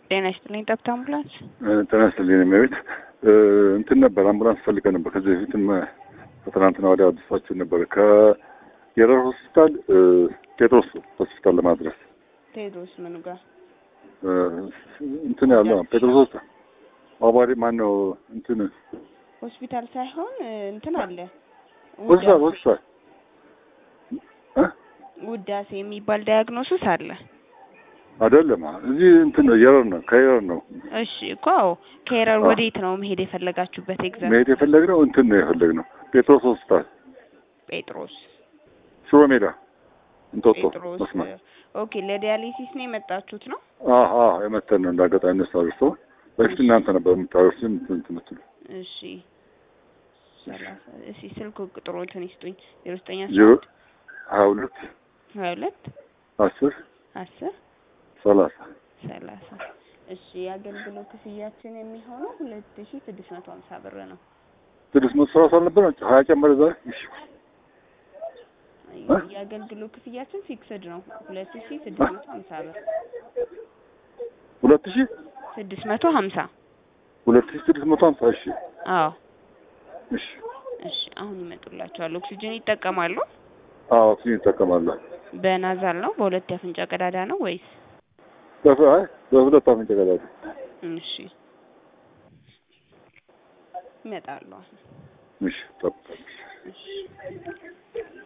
ጤና ይስጥልኝ። ጠብታ አምቡላንስ ጤና ይስጥልኝ። የሚቤት እንትን ነበር አምቡላንስ ፈልገ ነበር። ከዚህ በፊትም ከትናንትና ወዲያ አዲሳችሁ ነበር ከየረር ሆስፒታል ቴድሮስ ሆስፒታል ለማድረስ ቴዎድሮስ ምኑ ጋር እንትን ያለው ጴጥሮስ ሆስፒታል አባሪ ማን ነው እንትን ሆስፒታል ሳይሆን እንትን አለ ሆስፒታል ሆስፒታል ውዳሴ የሚባል ዳያግኖሲስ አለ። አይደለም እዚህ እንትን ነው የረር ነው ከየረር ነው እሺ እኮ አዎ። ከኤረር ወዴት ነው መሄድ የፈለጋችሁበት? ኤግዛም መሄድ የፈለግነው እንትን ነው የፈለግነው ጴጥሮስ ሆስፒታል ጴጥሮስ ሽሮ ሜዳ እንጦጦ ጴጥሮስ መስመር ኦኬ። ለዲያሊሲስ ነው የመጣችሁት ነው? አሀ የመተን ነው እንዳጋጣሚ እነሱ አድርሶ በፊት እናንተ ነበር የምታደርሱ እንትን የምትሉ እሺ ሰላሳ እሺ ስልክ ቁጥሮችን ይስጡኝ። ዜሮ ዘጠኝ ዜሮ አስራ ሀያ ሁለት ሀያ ሁለት አስር አስር ሰላሳ ሰላሳ እሺ የአገልግሎት ክፍያችን የሚሆነው ሁለት ሺ ስድስት መቶ ሀምሳ ብር ነው። ስድስት መቶ ሰላሳ አልነበረ ሀያ ጨመረ ዛሬ እሺ እ? የአገልግሎት ክፍያችን ፊክስድ ነው ሁለት ሺ ስድስት መቶ ሀምሳ ብር ሁለት ሺህ ስድስት መቶ ሀምሳ ሁለት ሺህ ስድስት መቶ ሀምሳ እሺ አዎ እሺ እሺ አሁን ይመጡላቸዋል። ኦክሲጅን ይጠቀማሉ? አዎ ኦክሲጅን ይጠቀማለሁ በናዛል ነው በሁለት የአፍንጫ ቀዳዳ ነው ወይስ? በፍ አይ በሁለት አፍንጫ ቀዳዳ እሺ ይመጣሉ አሁን እሺ ጠብቃለሁ እሺ